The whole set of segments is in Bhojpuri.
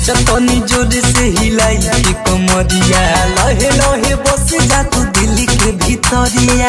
नाचतनी जोर से हिलाई के कमरिया लहे लहे बस जा तू दिल के भीतरिया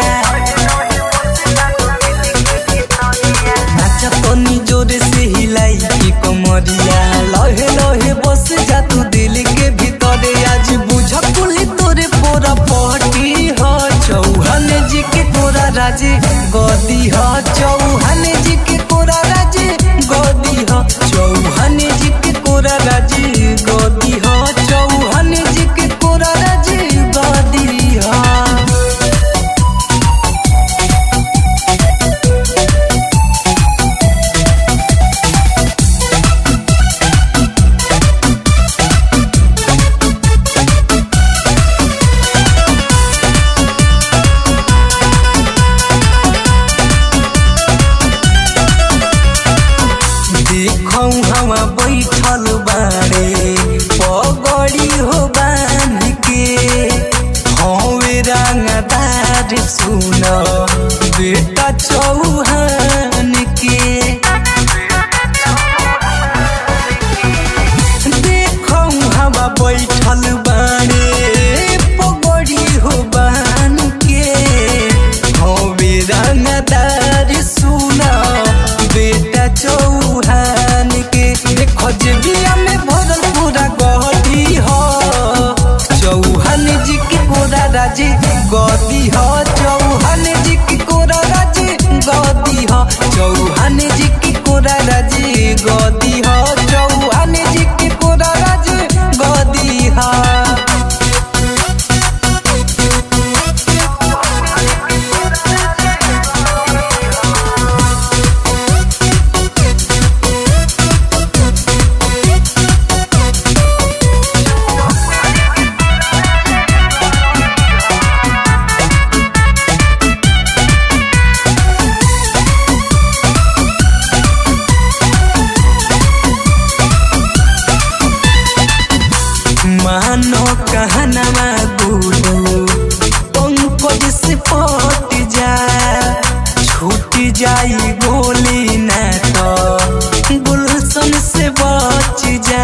नाचतनी जोर से हिलाई के कमरिया लहे लहे बस जा तू दिल के भीतरे आज बुझ कुली तोरे पोरा पहटी ह चौहान जी के कोरा राजे गदी ह चौहान जी के कोरा राजे गदी ह चौहान जी के कोरा राजे गदी ह चौहान जी के कोरा राजे गदी ह देखौ हवा बैठल बाड़े पगड़ी हो बांध के हवे रंगदार सुन बेटा चौहान के देखौ हवा बैठल बाड़े पगड़ी हो बांध के हवे रंगदार सुन बेटा चौहान के देखो जेबिया में भरल पूरा गहटी हो चौहान जी के कोरा राजे गदी हो चौहान जी के कोरा राजे गदी हो चौहान जी के कोरा राजे गदी हो चौहान जी के कोरा राजे गदी हो मानो कहनवा गुरु पंकज से पट जा छूट जाई गोली ना तो गुलशन से बच जा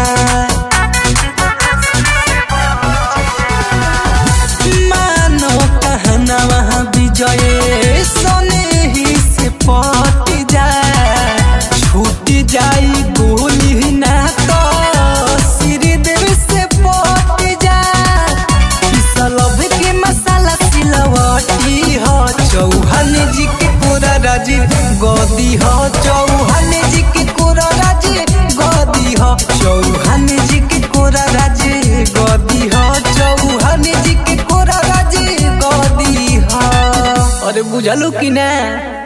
मानो कहनवा विजय सने ही से पट जा छूट जाई गोली ना तो श्रीदेव से पट जा पिसलभ के मसाला सिलवटी हो चौहान जी के कोरा राजी गदी हो चौहान जी के कोरा राजी गदी हो चौहान जी के कोरा राजी गदी हो चौहान जी के कोरा राजी गदी हो अरे बुझलू कि ना